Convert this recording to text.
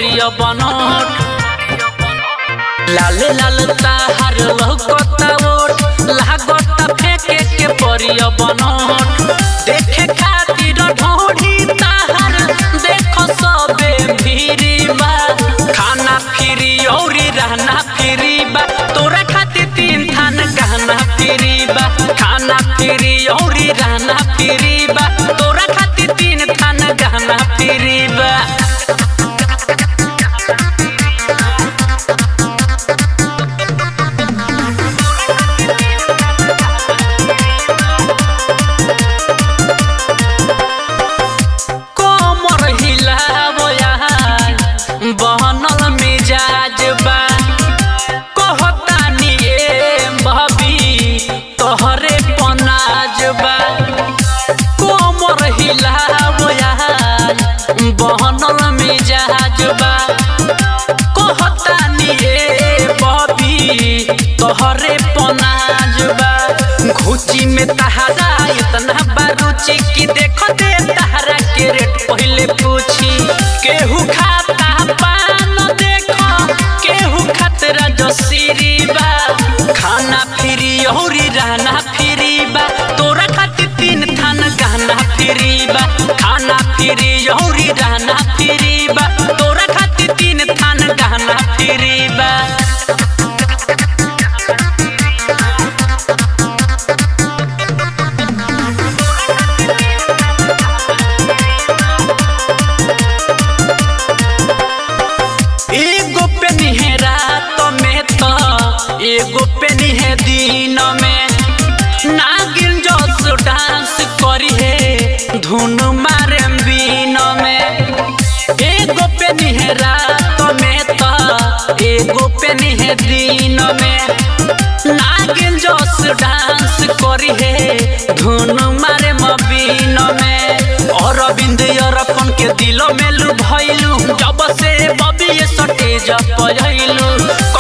करिया बनोट लाले लाल ताहार लहकता ओट लागता फेंके के परिया बनोट देखे खातिर ढोढ़ी ताहार देखो सबे भीरी बा खाना फ्री औरी रहना फ्री बा तोरा खातिर तीन थान गहना फ्री बा खाना फ्री औरी रहना फ्री बा तोरा खातिर तीन थान गहना फ्री बा कोमर हिलावो यार बहनल मिजाज बा कहतानी ए भाभी तोहरे पनाज बा कोमर हिलावो यार बहनल मिजाज बा कहतानी ए भाभी तोहरे पनाज बा घुची में तहारा इतना बारूची की देखो दे तहारा के रेट पहले पूछी केहू खाता पान देखो केहू खतरा जो सीरी बा खाना फ्री औरी रहना फ्री बा तोरा खातिर तीन थान गहना फ्री बा खाना फ्री औरी रहना फ्री बा तोरा खातिर तीन थान गहना फ्री बा एगो पेनी है रात में तो एगो पेनी है दिन में नागिन जोस डांस करी है धुन मारे बीन में एगो पेनी है रात में तो एगो पेनी है दिन में नागिन जोस डांस करी है धुन मारे मबीन में और अरविंद अरपन के दिलो में लुभाइलू जब से बबी स्टेज पर